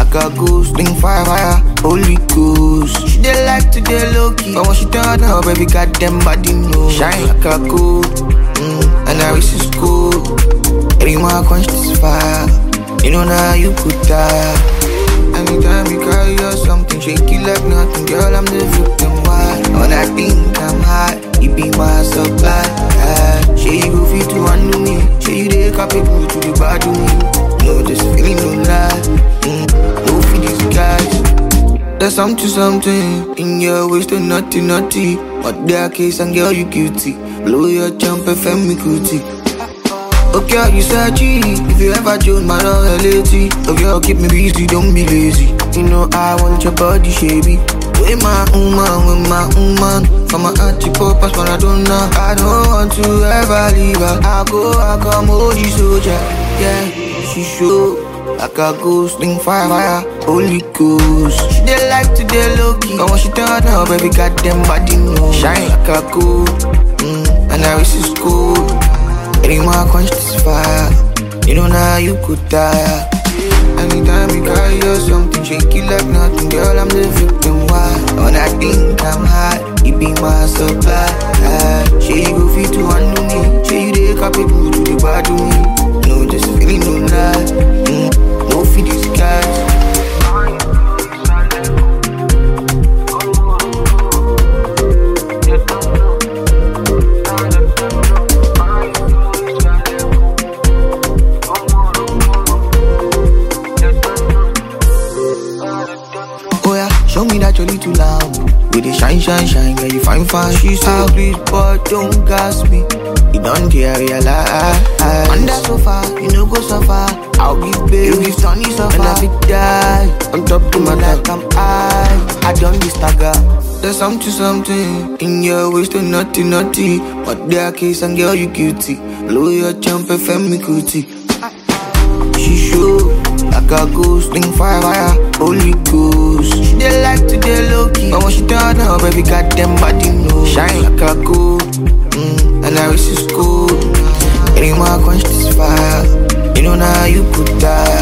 like a ghost. Bring fire, fire, holy ghost. She dey like to dey low key, but when she turn up, baby, goddamn body no. Shine like a gold, mm, and I wish it's cool. Anyone I quench this fire, you know now you could die. Anytime you carry or something, shake it like nothing, girl, I'm the victim. Why? When I think I'm hot, you be my supply. Ah, Say you go fit to handle me, say you dey capable to be bad to me. No, this feeling no lie, mm, no for these guys. There's something, something in your waist, to naughty, naughty. But their case and girl, you guilty. Blow your jump, FM me cootie. Okay, you searchy. If you ever join my reality, okay, keep me busy, don't be lazy. You know I want your body, shabby. With my woman, with my woman. From my auntie, papas, but I don't know. I don't want to ever leave her. I go, I come, hold you soldier. Yeah, she show. Like a ghost, sling fire, fire, holy ghost. She dey like to dey low key, but when she turn up, baby, goddamn body no. Shine like a gold, mm, and I wish it's cool. Anyone I quench this fire, you know now you could die. Anytime you carry or something, shake it like nothing, girl, I'm the victim. Why? When I think I'm hot, you be my supply. Ah, Say you go fit to handle me, say you dey capable to be bad to me. No, just feeling no lie, mm, no for these guys. Oh yeah, show me that you're little loud. With the shine, shine, shine, girl, you fine, fine. She said, please, but don't gas me. You don't care, realize. Under sofa, you know go so far. I'll give baby, you give sunny so far. And I fit die on top of my like I'm high. I don't be stagger. There's something, something in your waist, to naughty, naughty. But their case and girl, you guilty. Blow your jump, FM me cootie. She show like a ghost, sling fire, fire, holy ghost. She dey like to dey low key, but when she turn up, baby, goddamn body no. Shine like a gold, mm, and I wish it's cool. Anyone I quench this fire, you know now you could die.